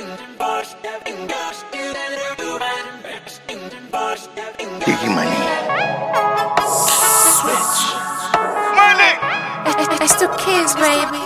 Biggie money. Switch. Money. It's the kids, baby.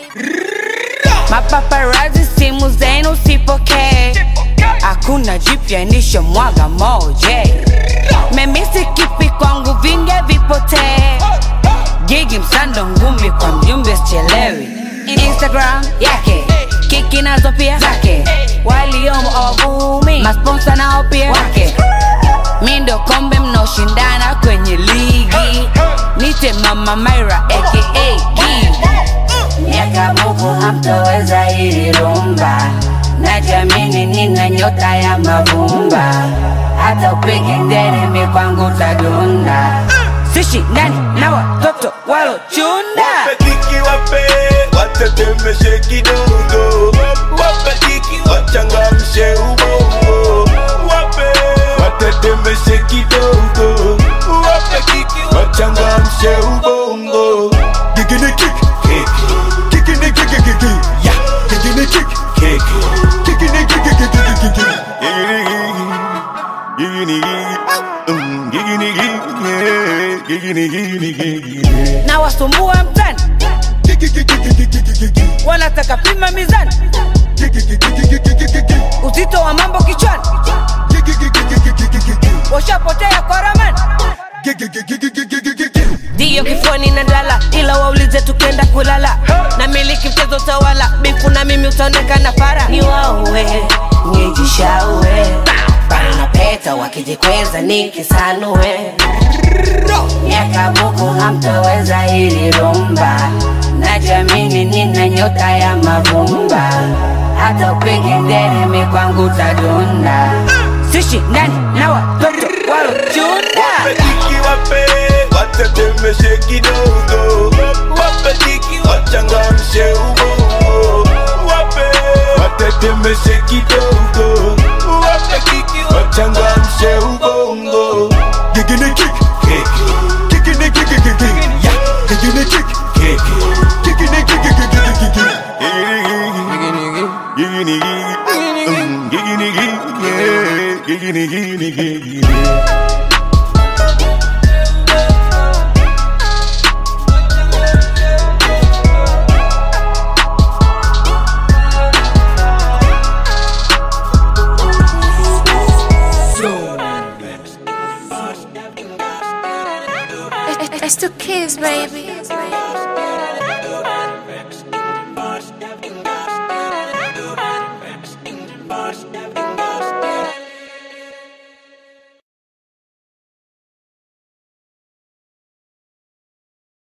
Mapaparazi simu zenu sipokee, hakuna jipya nisho mwaga moje. Memisi kipi kwangu vinge vipotee, gigi msando ngumi kwa mjumbe sichelewi. Instagram yake kiki nazo pia zake, waliomo awavumi, masponsa nao pia wake. Mi ndo kombe mnaoshindana kwenye ligi, nite mama Myra aka Gigi miaka buku hamtoweza hili rumba najamini nina nyota ya mavumba hata upige nderemi kwangu tadunda sishi ndani na watoto walochunda Wape kiki wape, watetemeshe kidogo. Wape kiki wachangamshe ubongo. Wape watetemeshe kidogo. Wape kiki wachangamshe ubongo. Gigini kick, kick. Gigini kick, kick, kick. Yeah. Gigini kick, kick. Gigini kick, kick, kick, kick, kick, kick. Gigini, mm, gigini, yeah. Gigini, gigini, gigini. na wasumbua mtani wanataka pima mizani uzito wa mambo kichwani washapotea kwa ramani ndiyo kifuani na dala ila waulize tukenda kulala na miliki mchezo tawala bifu na mimi utaonekana fara ni wauwe nijishaue bana peta wakijikweza nikisanue miaka buku hamtoweza hili rumba najamini nina nyota ya mavumba hata upige nderemi kwangu tadunda sishi ndani na watoto walochunda Wapetiki wape, watetemeshe kidogo. Wapetiki wachangamshe ubongo. Wape, watetemeshe kidogo. Wapetiki wachangamshe ubongo. Gigini kick, kick. Gigini kick, kick, kick, kick. Yeah. Gigini kick, kick. Gigini kick, kick, kick, kick, kick, kick. Gigini, gigini. Mm, Gigini, gigini, yeah. Gigini, gigini, gigini. It's the kids, baby. Biggie